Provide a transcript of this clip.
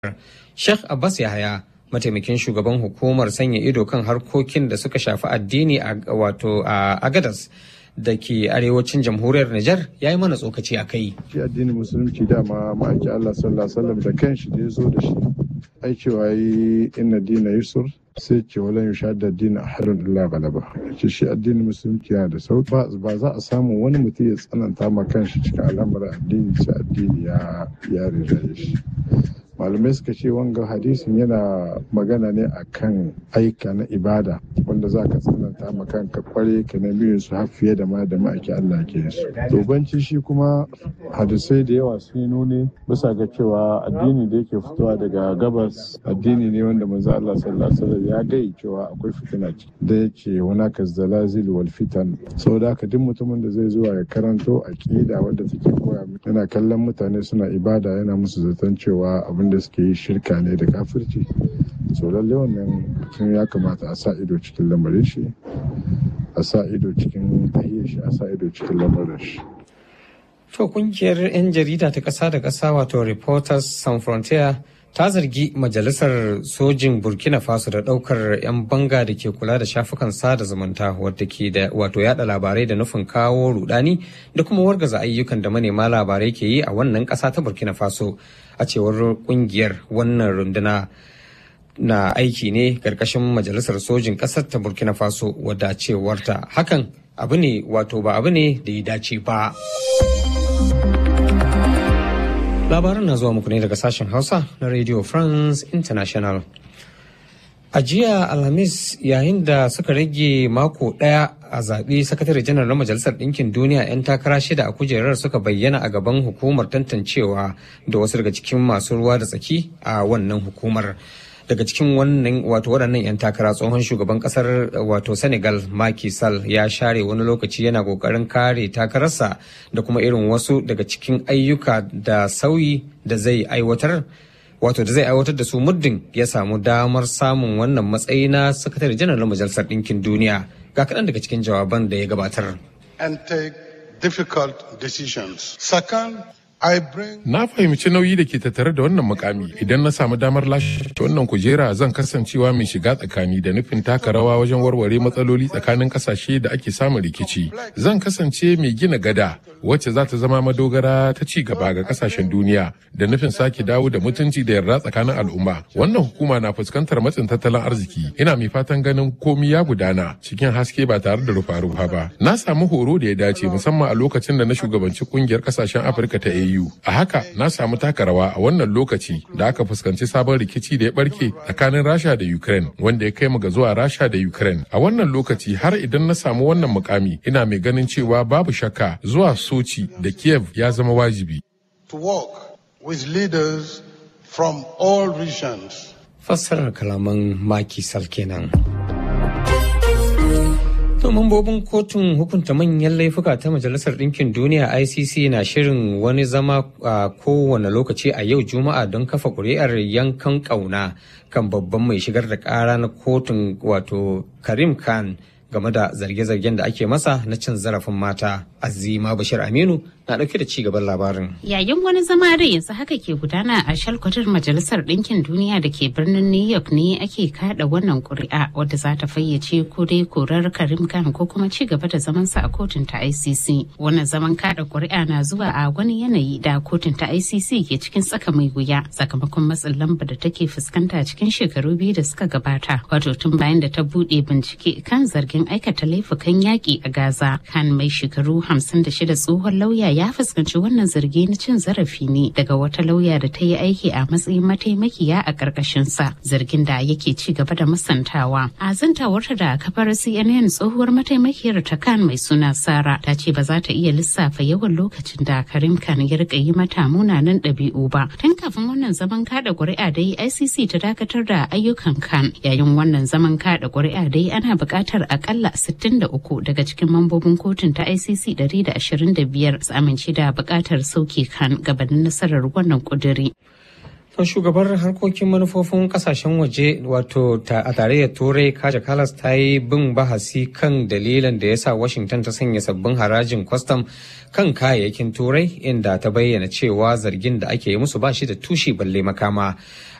Sheikh Abbas Yahaya mataimakin shugaban hukumar sanya ido kan harkokin da suka shafi addini a wato a Agadas da ke arewacin jamhuriyar Nijar ya yi mana tsokaci a kai. Shi addinin musulunci dama ma'aiki Allah sallallahu alaihi wasallam da kanshi da ya zo da shi. Ai cewa yi inna dina yusur sai ce walan yusha da dina ahadun illa galaba. Ce shi addinin musulunci yana da sauki ba za a samu wani mutum ya tsananta ma kanshi cikin al'amuran addini sai addini ya ya rinjaye shi. malamai suka ce wanga hadisin yana magana ne akan aika na ibada wanda za ka tsananta ma kanka kware ka na biyun su har fiye da ma da ma'aiki Allah ke su dobanci shi kuma hadisai da yawa sun nuni bisa ga cewa addini da yake fitowa daga gabas addini ne wanda manzo Allah sallallahu alaihi wasallam ya gai cewa akwai fitina da yake wana ka zalazil wal fitan saboda haka duk mutumin da zai zuwa ya karanto aqida wanda take koya yana kallon mutane suna ibada yana musu zaton cewa abin da suke yi shirka ne da kafirci so lalle wannan mutum ya kamata a sa ido cikin lamarin shi a sa ido cikin tahiyar shi a sa ido cikin lamarin shi To kungiyar 'yan jarida ta ƙasa da ƙasa wato Reporters Sans Frontier ta zargi majalisar sojin burkina faso da ɗaukar 'yan banga da ke kula da shafukan sada zumunta wadda ke da wato yada labarai da nufin kawo rudani da kuma wargaza ayyukan da manema labarai ke yi a wannan ƙasa ta burkina faso a cewar kungiyar wannan runduna na aiki ne ƙarƙashin majalisar sojin ƙasar ta burkina faso wadda cewarta hakan abu ne wato ba abu ne da ya dace ba. labaran na zuwa muku ne daga sashen hausa na radio france international a jiya alhamis yayin da suka rage mako daya a zaɓe sakatare janar na majalisar ɗinkin duniya 'yan takara shida a kujerar suka bayyana a gaban hukumar tantancewa da wasu daga cikin masu ruwa da tsaki a wannan hukumar daga cikin wannan wato waɗannan 'yan takara tsohon shugaban ƙasar wato senegal Macky Sall ya share wani lokaci yana ƙoƙarin kare takararsa da kuma irin wasu daga cikin ayyuka da sauyi da zai aiwatar wato da zai aiwatar da su muddin ya samu damar samun wannan matsayi na sakatare janar na majalisar ɗinkin duniya ga kaɗan daga cikin jawaban da ya gabatar. and take difficult decisions. Second, Na fahimci nauyi da ke tattare da wannan mukami idan na samu damar lashe wannan kujera zan kasancewa mai shiga tsakani da nufin taka rawa wajen warware matsaloli tsakanin kasashe da ake samun rikici. Zan kasance mai gina gada wacce za ta zama madogara ta ci gaba ga kasashen duniya da nufin sake dawo da mutunci da yarda tsakanin al'umma. Wannan hukuma na fuskantar matsin tattalin arziki. Ina mai fatan ganin komi ya gudana cikin haske ba tare da rufa-rufa ba. Na samu horo da ya dace musamman a lokacin da na shugabanci kungiyar kasashen Afirka ta AU. AU. A haka na samu taka rawa a wannan lokaci da aka fuskanci sabon rikici da ya barke tsakanin Rasha da Ukraine wanda ya kai mu ga zuwa Rasha da Ukraine. A wannan lokaci har idan na samu wannan mukami ina mai ganin cewa babu shakka zuwa Sochi da Kiev ya zama wajibi. To work with leaders from all regions. Fassarar kalaman Maki Sal kenan. To mambobin kotun hukunta manyan laifuka ta Majalisar Ɗinkin Duniya ICC na shirin wani zama a kowane lokaci a yau Juma'a don kafa ƙuri'ar yankan ƙauna kan babban mai shigar da ƙara na kotun wato Karim Khan game da zarge-zargen da ake masa na cin zarafin mata. Azima Bashir Aminu na ɗauke da cigaban labarin. Yayin wani zama da yanzu haka ke gudana a shalkwatar Majalisar Ɗinkin Duniya da ke birnin New York ne ake kada wannan ƙuri'a wadda za ta fayyace ko dai korar Karim Khan ko kuma ci gaba da zamansa a kotun ta ICC. Wannan zaman kada ƙuri'a na zuwa a wani yanayi da kotun ta ICC ke cikin tsaka mai wuya sakamakon matsin lamba da take fuskanta cikin shekaru biyu da suka gabata. Wato tun bayan da ta buɗe bincike kan zargin aikata laifukan yaƙi a Gaza. Khan mai shekaru 56 tsohon lauya ya fuskanci wannan zargi na cin zarafi ne daga wata lauya da ta yi aiki a matsayin mataimakiya a ƙarƙashin sa zargin da yake ci gaba da musantawa a zantawarta da kafar cnn tsohuwar mataimakiyar ta kan mai suna sara ta ce ba za ta iya lissafa yawan lokacin da karim kan ya rika yi mata munanan ɗabi'u ba tun kafin wannan zaman kada ƙuri'a dai icc ta dakatar da ayyukan kan yayin wannan zaman kada ƙuri'a dai ana buƙatar akalla 63 daga cikin mambobin kotun ta icc 125 su amince da buƙatar sauke kan gabanin nasarar wannan ƙuduri. To shugabar harkokin manufofin kasashen waje wato a tarayyar turai kaja kalas ta yi bin bahasi kan dalilan da ya sa washington ta sanya sabbin harajin kwastam kan kayayyakin turai inda ta bayyana cewa zargin da ake yi musu ba shi da tushe balle makama